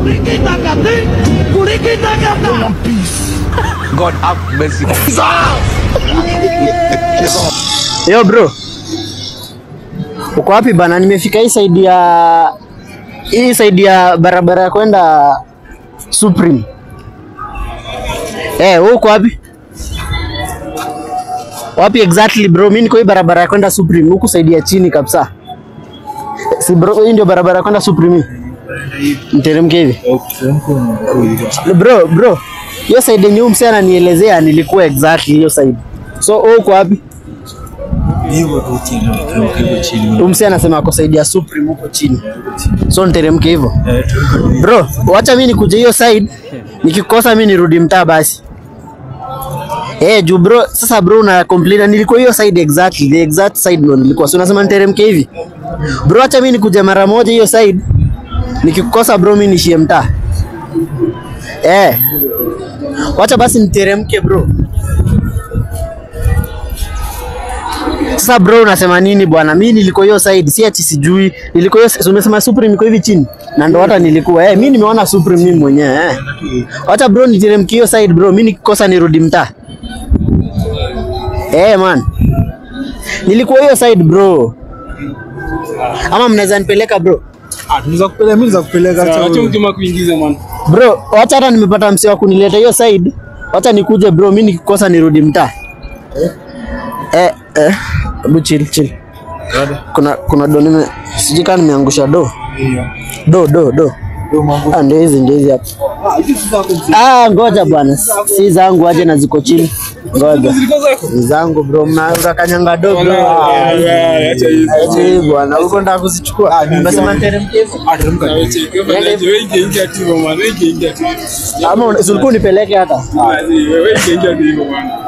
God have mercy. Yo bro. Uko wapi bana? Nimefika hii side ya hii side ya barabara ya kwenda Supreme. Eh, wewe uko wapi? Wapi exactly bro? Mimi niko hii barabara ya kwenda Supreme, huku side ya chini kabisa. Si bro, hii ndio barabara ya kwenda Supreme. Mteremke hivi. Bro, bro. Hiyo side yenye huyu msee ananielezea nilikuwa exactly hiyo side. So wewe uko wapi? Huyu msee anasema ako side ya Supreme huko chini. So niteremke hivyo. Bro, wacha mimi nikuje hiyo side. Nikikosa mimi nirudi mtaa basi. Eh, juu bro, sasa bro una complain nilikuwa hiyo side exactly, the exact side ndo nilikuwa. So unasema niteremke hivi. Bro, acha mimi nikuje mara moja hiyo side. Nikikosa bro mimi nishie mtaa. Eh. Wacha basi niteremke bro. Sasa bro unasema nini bwana? Mimi nilikuwa hiyo side, si ati sijui. Nilikuwa hiyo si umesema Supreme iko hivi chini. Na ndo hata nilikuwa. Eh, mimi nimeona Supreme mimi mwenyewe eh. Wacha bro niteremke hiyo side bro. Mimi nikikosa nirudi mtaa. Eh man. Nilikuwa hiyo side bro. Ama mnaweza nipeleka bro? Tunaweza kupeleka, mimi naweza kupeleka Acha hata wewe. mkima kuingiza man. Bro, wacha hata nimepata msee wa kunileta hiyo side. Wacha nikuje bro, mimi nikikosa nirudi mtaa. Eh, eh, hebu chill chill. Kuna kuna do nime sijui kama nimeangusha do. Do do do. Ah, ndio hizi ndio hizi hapa. Ah, ngoja bwana. Si zangu aje na ziko chini. Ngoja. Ziko zako. Ni zangu bro, mna kanyanga do bro. Acha hizo. Aje bwana, uko nataka kuzichukua. Ah, nimesema niteremke hivyo. Wewe cheki, wewe wewe ingia ingia tu man. Wewe ingia ingia tu. Ama una- si ulikuwa unipeleke hata. Wewe ingia ingia tu man.